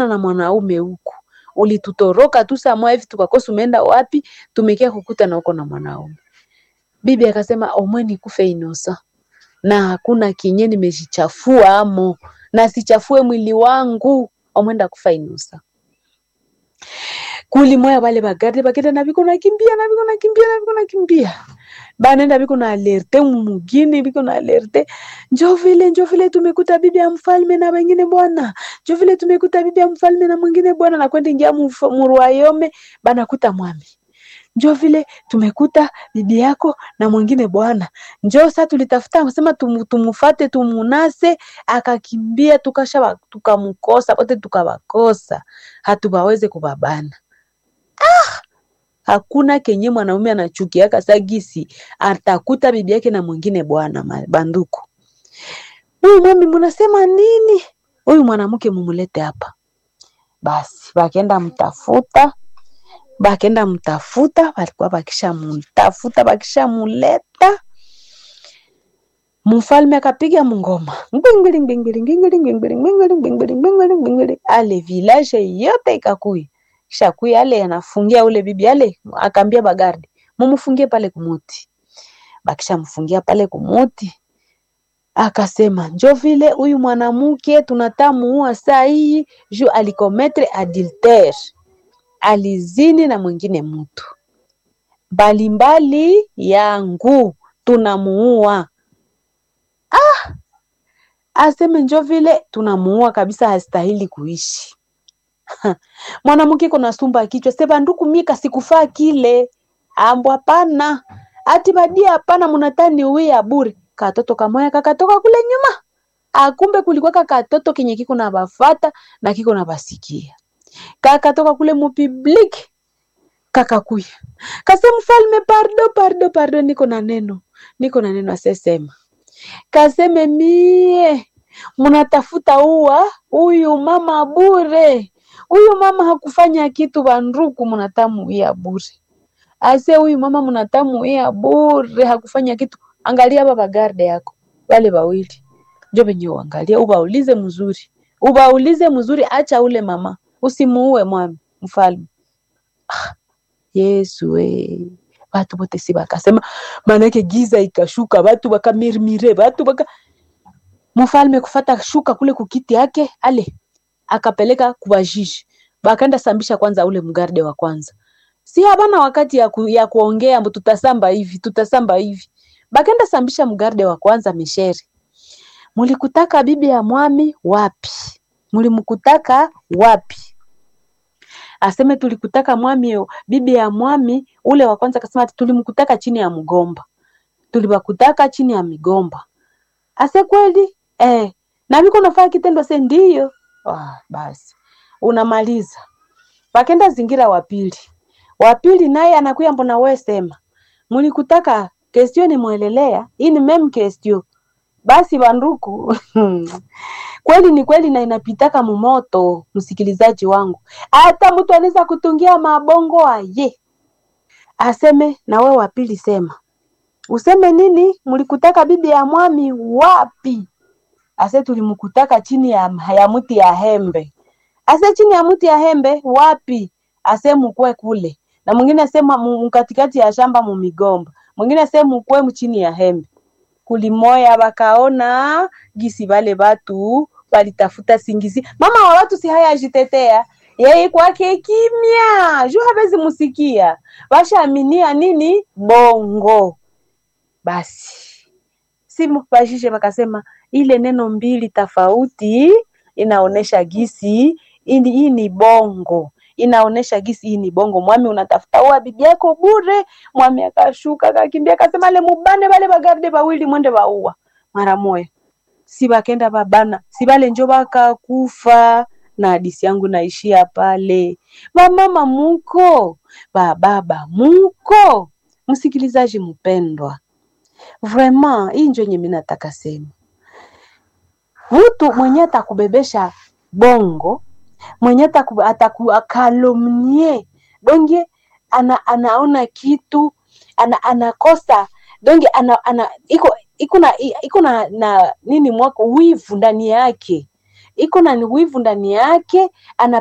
na mwanaume huku ulitutoroka tu saa moja hivi tukakosa umeenda wapi tumekia kukuta na uko na mwanaume bibi akasema omwe nikufe inosa na hakuna kinye nimejichafua amo na sichafue mwili wangu omwenda kufa inosa kulimoya wale bagarde bakenda na biko nakimbia na biko nakimbia na biko nakimbia banenda biko na alerte mumugini biko na alerte njo vile njo vile tumekuta bibi ya mfalme na wengine bwana njo vile tumekuta bibi ya mfalme na mwingine bwana na kwenda ingia murwayome banakuta mwami njo vile tumekuta bibi yako na mwingine bwana njo sa tulitafuta sema tum, tumufate tumunase akakimbia tukasha tukamkosa wote tukawakosa hatubaweze kubabana ah! hakuna kenye mwanaume anachukiaka sagisi atakuta bibi yake na mwingine bwana banduku huyu mwami munasema nini huyu mwanamke mumulete hapa basi bakenda mtafuta bakenda mtafuta walikuwa bakisha mtafuta bakisha muleta mfalme akapiga mngoma ale village yote ikakuya kisha kuya ale anafungia ule bibi ale akaambia bagardi mumfungie pale kumuti bakisha mfungia pale kumuti akasema njo vile huyu mwanamke tunatamuua saa hii juu alikometre adultere alizini na mwingine mtu mbalimbali yangu tunamuua ah! aseme njo vile tunamuua kabisa hastahili kuishi mwanamke kuna sumba kichwa se banduku mika sikufaa kile ambo hapana ati badia hapana munatani uwia bure katoto kamoya kakatoka kule nyuma akumbe kulikuwa kakatoto kenye kiko na bafata na kiko na basikia kakatoka kule mupublic kakakuya kase mfalme pardo pardo pardo niko na neno niko na neno asesema kaseme mie munatafuta uwa huyu mama bure huyu mama hakufanya kitu banduku munatamuia bure ase huyu mama munatamuia bure hakufanya kitu angalia baba garde yako wale wawili njo venye uangalia ubaulize mzuri ubaulize mzuri acha ule mama usimuue mwami mfalme ah, yesu we batu bote si bakasema manake giza ikashuka batu bakamirmire batu baka mfalme kufata shuka kule kukiti yake ale akapeleka kubajiji bakaenda sambisha kwanza ule mgarde wa kwanza si habana wakati ya, ku, ya kuongea mbu tutasamba hivi tutasamba hivi bakenda sambisha mgarde wa kwanza mishere mulikutaka bibi ya mwami wapi mulimkutaka wapi aseme tulikutaka mwami bibi ya mwami ule wa kwanza akasema tulimkutaka chini ya mgomba tulibakutaka chini ya migomba ase kweli eh, na miko nafaa kitendo se ndiyo ah, basi unamaliza bakenda zingira wa pili wa pili naye anakuya mbona we sema mulikutaka kestio nimwelelea hii ni mem kestio basi banduku kweli ni kweli na inapitaka mumoto msikilizaji wangu hata mtu anaweza kutungia mabongo aye aseme na we wapili sema useme nini mlikutaka bibi ya mwami wapi ase tulimkutaka chini ya, ya mti ya hembe ase chini ya mti ya hembe wapi ase mukwe kule na mwingine asema mkatikati ya shamba mumigomba mwingine asema mukwe mchini ya hembe kulimoya bakaona gisi bale batu balitafuta singizi mama wa watu si haya ajitetea yeye kwake kimya juu hawezi musikia washaaminia nini bongo basi simu bashishe bakasema ile neno mbili tofauti inaonesha gisi hii ni bongo inaonesha gisi hii ni bongo mwami unatafuta ua bibi yako bure mwami akashuka akakimbia akasema le mubane bale bagarde bawili mwende baua mara moya si bakenda babana si bale njo bakakufa na hadisi yangu naishia pale bamama muko bababa muko msikilizaji mpendwa vraiment hii njo yenye mi nataka sema mtu mwenye atakubebesha bongo mwenye atakuakalomnie donge ana, anaona kitu ana, anakosa donge ana, ana, iko iko na iko na, na nini mwako wivu ndani yake iko na wivu ndani yake ana